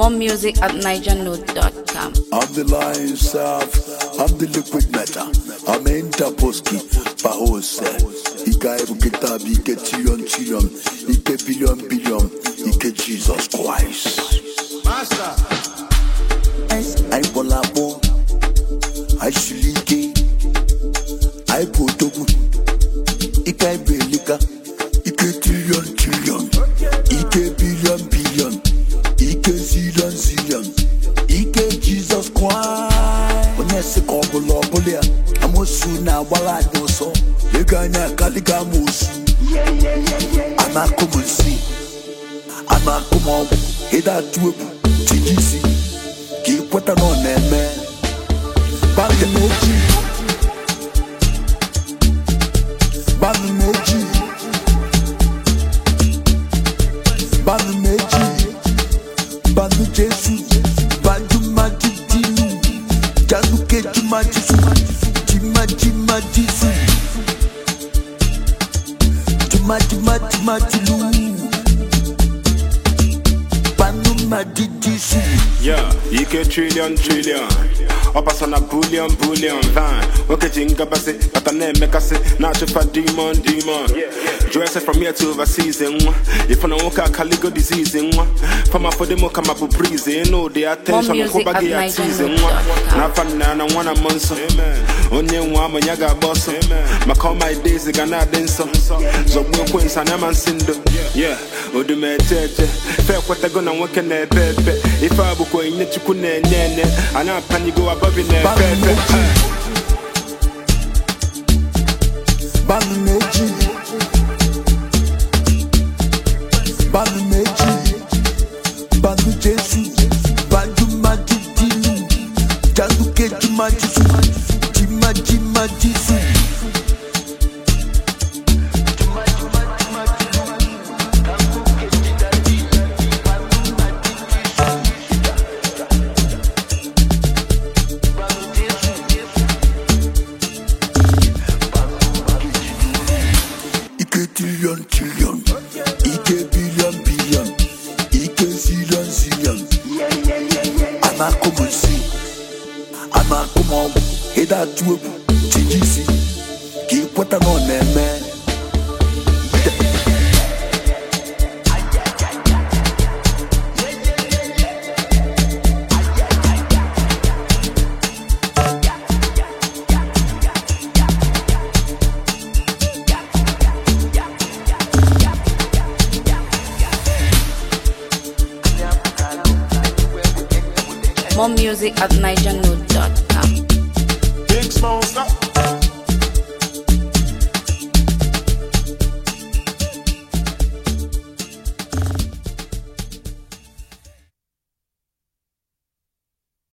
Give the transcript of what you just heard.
More music at nigernote.com. I'm the lion self, I'm the liquid matter. I'm Interposki, Pahose. Ika ebu kitabi, Ike trillion trillion, Ike billion billion, Ike Jesus Christ. Master. I Bolabo, I Shulike, I Potogu, Ike Belika, Ike trillion trillion, Ike billion billion, Ike zillion zillion, Ike Jesus Christ. Onye sị ka ọ bụla ọ bụla ya, amosu na-agbara anyị ọsọ, ego anyị akaliga amosu. A na-akụ m nsị, a na-akụ m ọgwụ, ịda atụ egwu, tinye isi, ka ị kweta na ọ na-eme. Banụ m ojii, banụ m ojii, banụ m ojii, banụ Jesu, banụ mmadụ dinu, janụ kejuma Jesu, jima jima Jesu, jima jima jima Jelu, banụ mmadụ Jesu. Yeah, ike trillion trillion ọpasa na bullion bullion van nwoke ji ngabasị bata na-emekasị na-achụfa demon demon jụọ ese from here to overseas nwa ife na nwoke akaligo disease nwa fama fọdemo kama bụ breeze ịnụ ụdị attention music nkwụba gị at ya tize nigernote.com. nwa n'afa nna na nwa na mmụọ nsọ onye nwe ama ya ga-agba ọsọ maka all my days ga na-adị nsọ zọgbuo ekwensu anya ma nsị ndụ yeah odumeche eche fe ekwetago na nwoke na-epe epe ife a bụkwa onyinye chukwu na-enye enye anyị apanyigo abọbi na-epe epe Banu meji Banu meji Banu Jesu Banu madu dinu Janu keju majisu Jima jima jisu Ike trillion trillion Ike billion billion Ike zillion zillion Anakụ m nsị Anakụ m ọgwụ Ịda atụ egwu tinye isi Ka ị kweta na ọ na-eme More music at nigernote.com. Big smoke, stop.